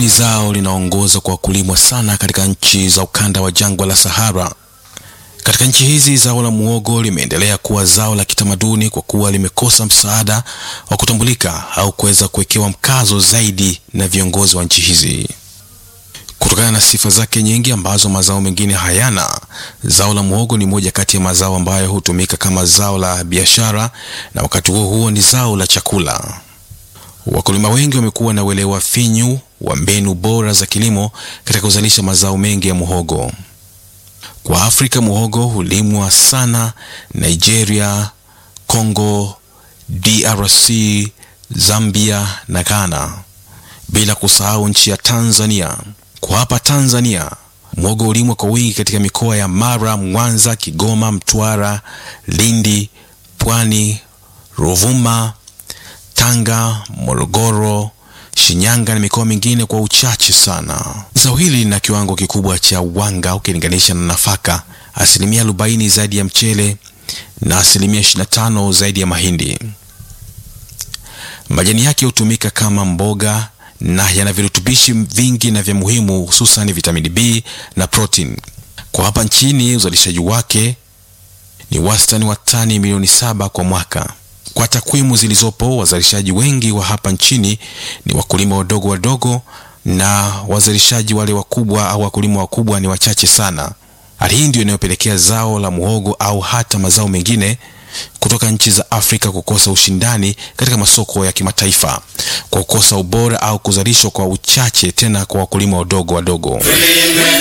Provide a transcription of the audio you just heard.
ni zao linaongoza kwa kulimwa sana katika nchi za ukanda wa jangwa la Sahara. Katika nchi hizi zao la muhogo limeendelea kuwa zao la kitamaduni kwa kuwa limekosa msaada wa kutambulika au kuweza kuwekewa mkazo zaidi na viongozi wa nchi hizi. Kutokana na sifa zake nyingi ambazo mazao mengine hayana, zao la muhogo ni moja kati ya mazao ambayo hutumika kama zao la biashara na wakati huo huo ni zao la chakula. Wakulima wengi wamekuwa na uelewa finyu wa mbinu bora za kilimo katika kuzalisha mazao mengi ya muhogo. Kwa Afrika, muhogo hulimwa sana Nigeria, Congo, DRC, Zambia na Ghana, bila kusahau nchi ya Tanzania. Kwa hapa Tanzania, muhogo hulimwa kwa wingi katika mikoa ya Mara, Mwanza, Kigoma, Mtwara, Lindi, Pwani, Ruvuma, Tanga, Morogoro, Shinyanga na mikoa mingine kwa uchache sana. Zao hili lina kiwango kikubwa cha wanga ukilinganisha na nafaka, asilimia arobaini zaidi ya mchele na asilimia 25 zaidi ya mahindi. Majani yake hutumika kama mboga na yana virutubishi vingi na vya muhimu, hususan vitamini B na protein. Kwa hapa nchini uzalishaji wake ni wastani wa tani milioni saba kwa mwaka. Kwa takwimu zilizopo, wazalishaji wengi wa hapa nchini ni wakulima wadogo wadogo, na wazalishaji wale wakubwa au wakulima wakubwa ni wachache sana. Hali hii ndio inayopelekea zao la muhogo au hata mazao mengine kutoka nchi za Afrika kukosa ushindani katika masoko ya kimataifa kwa kukosa ubora au kuzalishwa kwa uchache, tena kwa wakulima wadogo wadogo.